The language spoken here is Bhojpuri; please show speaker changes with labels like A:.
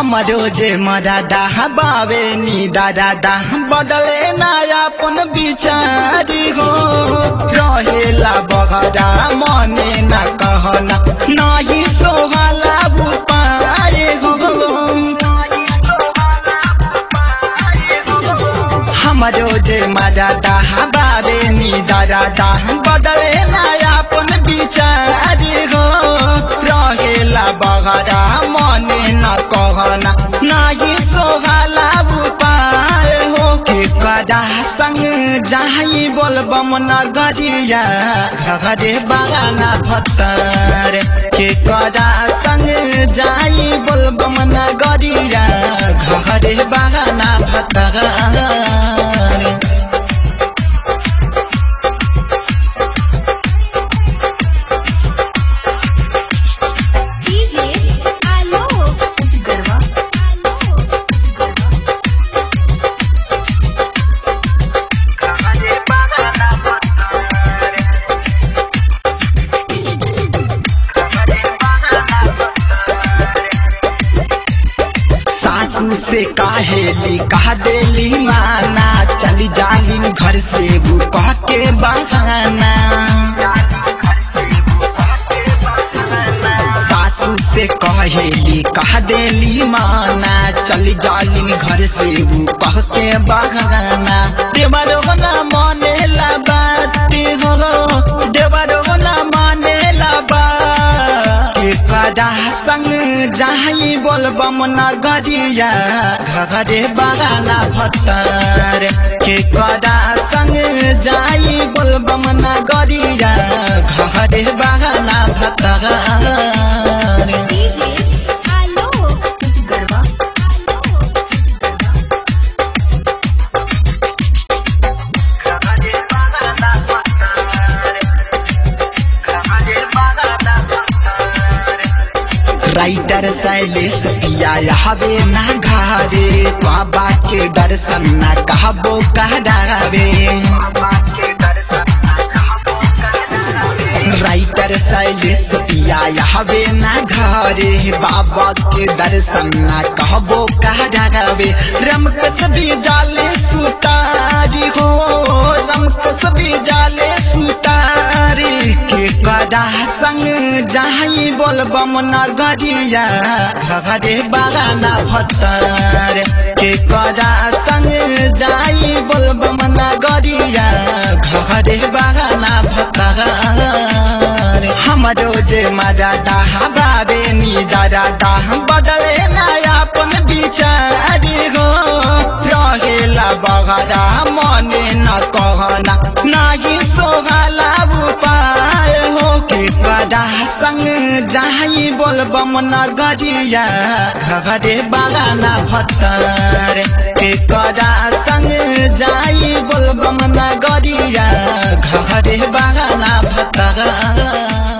A: हमरो जे मदादा बावे नी दादा दा बदले ना अपन बिचारी हो रहेला बगड़ा मने ना कहना नाही सोहला बुपारे हो हमरो जे मदादा बावे नी दादा दा बदले ना अपन बिचारी हो रहेला बगड़ा मने ना कहना नाही सोहला बुपार हो के कदा संग जाई बोलबम नगरिया घरे बागाना भत्तर के कदा संग जाई बोलबम नगरिया घरे बागाना भत्तर
B: DJ Alok Garwa
A: सासू से काहेली कहा देली माना चली जाली घर से वो कह के बहाना सासू से कहेली कह देली माना चली जाली घर से वो कह के बहाना देवरो ना माने ला बात हो देवरो ना माने ला बात के कदा संग जाई बोलबम नगरिया घरे बागाना भत्तर के कदा संग जाई बोलबम नगरिया घरे बागाना भत्तर
B: DJ Alok Garwa
A: writer Shailesh Piya हवे ना घरे बाबा के दर्शन न कहबो कहरावे राइटर शैलेश पिया हवे ना घरे बाबा के दर्शन न कहबो कहरावे रमकस भी जाले सुतारी हो रमकस भी जाले सुतारी के कदा संग जाई बोलबम नगरिया घरे बागाना भत्तर के कदा संग जाई बोलबम नगरिया घरे बागाना भत्तर हमरो जे मजा दाह बाबे नी दादा दाह बदले ना अपन बिचारी हो रहेला बगड़ा मने न कहना नाही सोहला उपाय हो के कदा संग जाई बोलबम नगरिया घरे बागाना भत्तर के कदा संग जाई बोलबम नगरिया घरे बागाना भत्तर